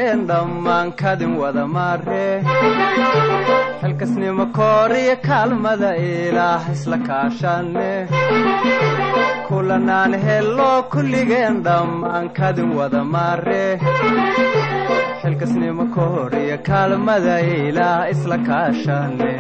kulligeen dhammaan kadin wada maare xilkasnimo kooriyo kaalmada ilaah isla kaashane kulanaan helo kulligeen dhammaan kadin wada maare xilkasnimo kooriyo kaalmada ilaah isla kaashane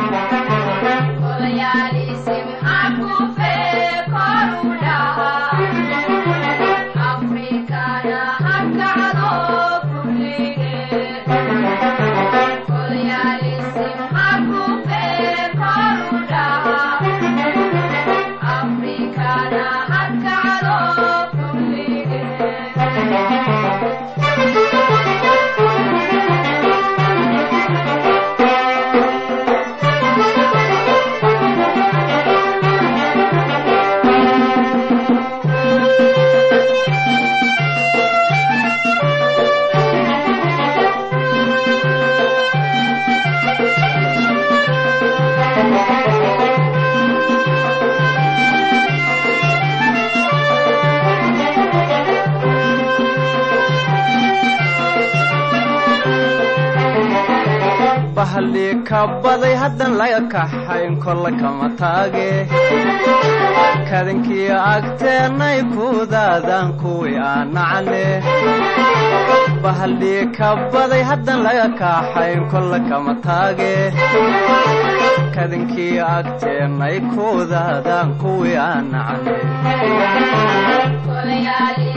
bahaldhii ka baday haddan laga kaxayn kolla kama taage kadankii agteennay kudaadaan kuwii aan nacne bahaldhii ka baday haddan laga kaxayn kolla kama taage kadankii agteennay kudaadaan kuwii aan nacne